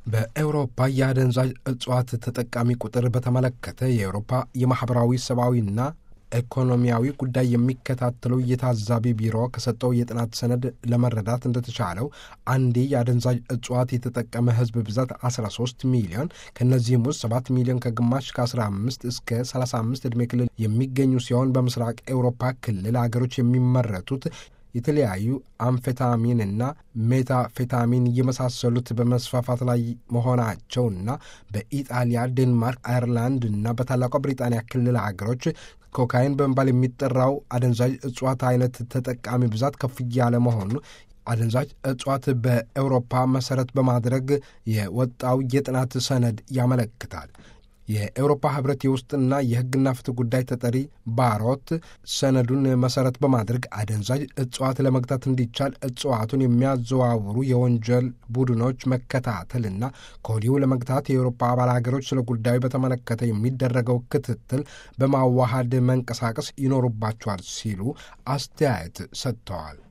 በኤውሮፓ የአደንዛዥ እጽዋት ተጠቃሚ ቁጥር በተመለከተ የአውሮፓ የማኅበራዊ ሰብአዊና ኢኮኖሚያዊ ጉዳይ የሚከታተለው የታዛቢ ቢሮ ከሰጠው የጥናት ሰነድ ለመረዳት እንደተቻለው አንዴ የአደንዛዥ እጽዋት የተጠቀመ ሕዝብ ብዛት 13 ሚሊዮን ከእነዚህም ውስጥ 7 ሚሊዮን ከግማሽ ከ15 እስከ 35 ዕድሜ ክልል የሚገኙ ሲሆን በምስራቅ ኤውሮፓ ክልል አገሮች የሚመረቱት የተለያዩ አምፌታሚንና ሜታፌታሚን የመሳሰሉት በመስፋፋት ላይ መሆናቸውና በኢጣሊያ፣ ዴንማርክ፣ አየርላንድ እና በታላቋ ብሪጣንያ ክልል ሀገሮች ኮካይን በመባል የሚጠራው አደንዛዥ እጽዋት አይነት ተጠቃሚ ብዛት ከፍ እያለ መሆኑ አደንዛዥ እጽዋት በኤውሮፓ መሰረት በማድረግ የወጣው የጥናት ሰነድ ያመለክታል። የኤውሮፓ ህብረት የውስጥና የሕግና ፍትህ ጉዳይ ተጠሪ ባሮት ሰነዱን መሰረት በማድረግ አደንዛዥ እጽዋት ለመግታት እንዲቻል እጽዋቱን የሚያዘዋውሩ የወንጀል ቡድኖች መከታተልና ከወዲሁ ለመግታት የኤውሮፓ አባል ሀገሮች ስለ ጉዳዩ በተመለከተ የሚደረገው ክትትል በማዋሃድ መንቀሳቀስ ይኖሩባቸዋል ሲሉ አስተያየት ሰጥተዋል።